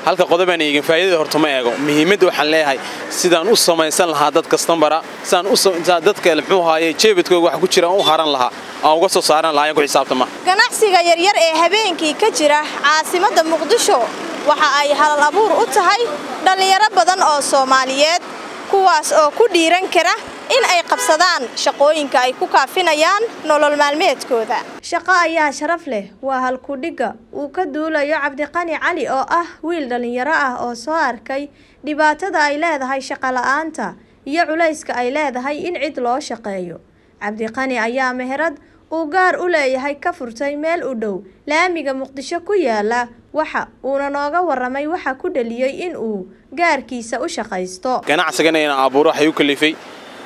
halka qodobaan eegin faa'iidada horta ma eego muhiimadda waxaan leeyahay sidaan u samaysan lahaa dad kastambara sidaan u dadka muxuu ahaaye jeebadkooga wax ku jira aan u haran lahaa aan uga soo saaran lahaa ayaan ku xisaabtama ganacsiga yaryar ee habeenkii ka jira caasimadda muqdisho waxa ay halal abuur u tahay dhallinyaro badan oo soomaaliyeed kuwaas oo ku dhiiran kara in ay qabsadaan shaqooyinka ay ku kaafinayaan nolol maalmeedkooda shaqo ayaa sharaf leh waa halkudhigga uu ka duulayo cabdiqani cali oo ah wiil dhallinyaro ah oo soo arkay dhibaatada ay leedahay shaqola'aanta iyo culayska ay leedahay in cid loo shaqeeyo cabdiqani ayaa meherad uu gaar u leeyahay ka furtay meel u dhow laamiga muqdisho ku yaala waxa uuna nooga waramay waxa ku dhaliyey in uu gaarkiisa u shaqaysto ganacsigana inaan abuuro waxay u kalifay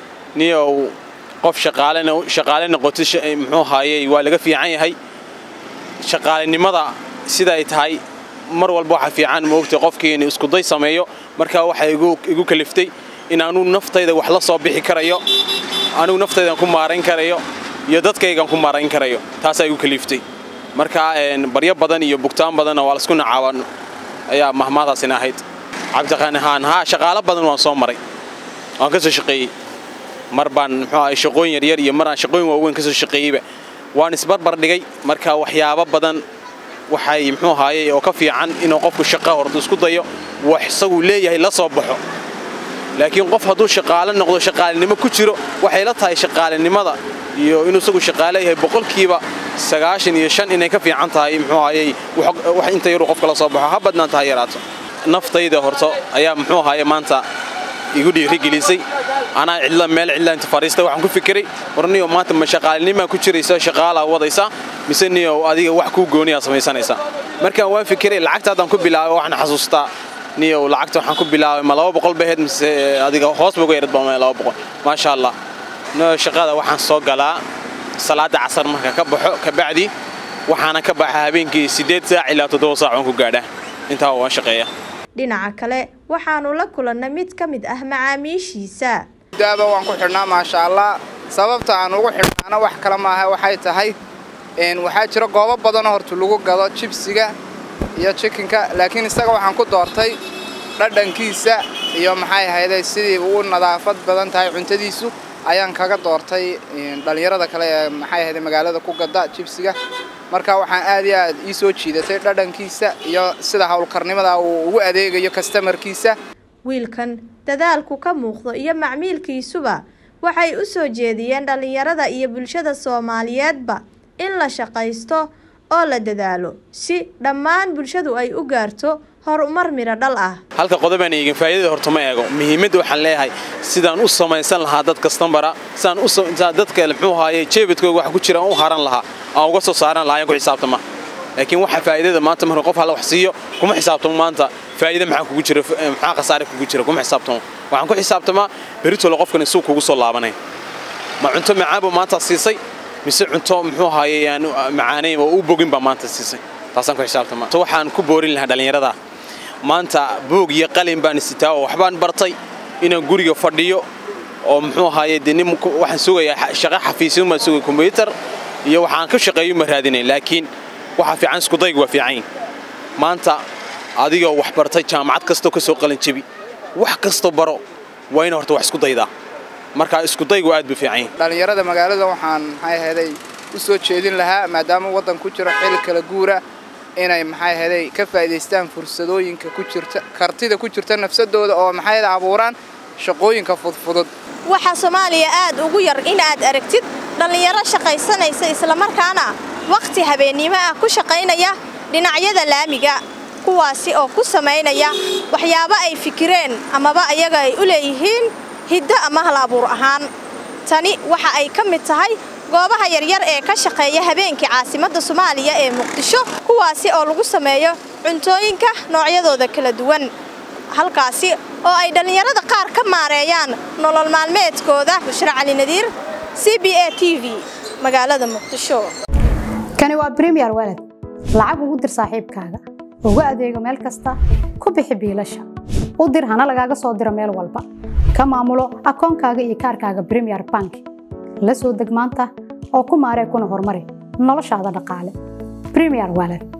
niyow qof shaqaalena shaqaale noqotid muxuu ahaayey waa laga fiican yahay shaqaalenimada sida ay tahay mar walba waxa fiican moogtay qofkii inuu iskuday sameeyo markaa waxay igu kaliftay in anuu naftayda wax la soo bixi karayo anugu naftaydan ku maarayn karayo iyo dadkaygan ku maarayn karayo taasaa igu kaliftay markaa baryo badan iyo bugtaan badanna waa laisku nacaaban ayaa mahmaadaasina ahayd cabdiqani haan haa shaqaalo badan waan soo maray waan ka soo shaqeeyey mar baan muxuu ahay shaqooyin yaryar iyo maraan shaqooyin waaweyn ka soo shaqeeyeyba waan isbarbar dhigay marka waxyaabo badan waxay muxuu ahaayey oo ka fiican inuu qofku shaqo horta isku dayo wax isagu leeyahay la soo baxo laakiin qof hadduu shaqaale noqdo shaqaalenimo ku jiro waxay la tahay shaqaalenimada iyo inuu isagu shaqaale yahay boqolkiiba sagaashan iyo shan inay ka fiican tahay muxuu ahaayey wax inta yaruu qofka la soo baxo ha badnaan tahay yaraato naftayda horto ayaa muxuu ahaayey maanta igu dhiirigelisay anaa cidla meel cidla inta fariista waxaan ku fikiray war niyo maanta ma shaqaalinimaa ku jiraysa shaqaalaa wadaysaa mise niyo adiga wax kuu gooniyaa samaysanaysaa markaan waan fikiray lacagta haddaan ku bilaabay waxaan xasuustaa niyo lacagta waxaan ku bilaabay ma laba boqol baheed mise adiga hoos ba uga yarad baa laba boqol maasha allah niyo shaqada waxaan soo galaa salaada casar marka ka baxo kabacdi waxaana ka baxa habeenkii siddeed saac ilaa toddoba saac waan ku gaadhaa intaa waan shaqeeya dhinaca kale waxaanu la kulannay mid ka mid ah macaamiishiisa daaba waan ku xidhnaa maasha allah sababta aan ugu xidhnaana wax kale maaha waxay tahay waxaa jira goobo badanoo horta lagu gado jibsiga iyo jikinka laakiin isaga waxaan ku doortay dhadhankiisa iyo maxay ahayday sidii uu nadaafad badan tahay cuntadiisu ayaan kaga doortay dhallinyarada kale ee maxay ahayday magaalada ku gada jibsiga marka waxaan aad iyo aad ii soo jiidatay dhadhankiisa iyo sida howlkarnimada uu ugu adeegayo kastamarkiisa wiilkan dadaalku ka muuqdo iyo macmiilkiisuba waxay u soo jeediyeen dhallinyarada iyo bulshada soomaaliyeedba in la shaqaysto oo la dadaalo si dhammaan bulshadu ay u gaarto horumar midho dhal ah halka qodobaan eegin faa'iidada horta ma eego muhiimadda waxaan leeyahay sidaan u samaysan lahaa dad kastambara sidaan u dadka muxuu ahaaye jeebadkooga wax ku jira aan u haran lahaa aan uga soo saaran lahaa ayaan ku xisaabtama laakiin waxa faa'iidada maanta marka qof hala wax siiyo kuma xisaabtamo maanta faa'iida maxaa kugu jira maxaa khasaare kugu jira kuma xisaabtamo waxaan ku xisaabtamaa beritole qofkan isuu kugu soo laabanay ma cunto macaanba maanta siisay mise cunto muxuu ahaaye aan macaanayn oo u bogin baa maanta siisay taasaan ku xisaabtamaa waxaan ku boorin lahaa dhallinyarada maanta boog iyo qalin baan isitaa oo waxbaan bartay inaan guriga fadhiyo oo muxuu ahaaye dee nin waxaan sugayaa shaqo xafiisyo maan sugay kombyuutar iyo waxaan ka shaqeeyo ma raadinay laakiin waxaa fiican iskudaygu waa fiican maanta adigoo wax bartay jaamacad kastoo ka soo qalin jebi wax kastoo baro waa ina horta wax isku daydaa marka iskudaygu aad buu fiican dhallinyarada magaalada waxaan maxay ahaday u soo jeedin lahaa maadaama waddan ku jiro xil kala guura inay maxay ahaday ka faa'iidaystaan fursadooyinka ku jirta kartida ku jirta nafsadooda oo maxay abuuraan shaqooyinka fudfudud waxaa soomaaliya aad ugu yar in aad aragtid dhallinyaro shaqaysanaysa islamarkaana wakhti habeennimo ah ku shaqaynaya dhinacyada laamiga kuwaasi oo ku samaynaya waxyaabo ay fikireen amaba ayaga ay u leeyihiin hiddo ama hal abuur ahaan tani waxa ay ka mid tahay goobaha yaryar ee ka shaqeeya habeenkii caasimadda soomaaliya ee muqdisho kuwaasi oo lagu sameeyo cuntooyinka noocyadooda kala duwan halkaasi oo ay dhallinyarada qaar ka maareeyaan nolol maalmeedkooda bushra cali nadiir c b a t v magaalada muqdisho kani waa bremiyer walad lacag ugu dir saaxiibkaaga ugu adeego meel kasta ku bixi biilasha u dir hana lagaaga soo diro meel walba ka maamulo akoonkaaga iyo kaarkaaga bremiyer bank la soo deg maanta oo ku maaree kuna horumari noloshaada dhaqaale bremiyer walad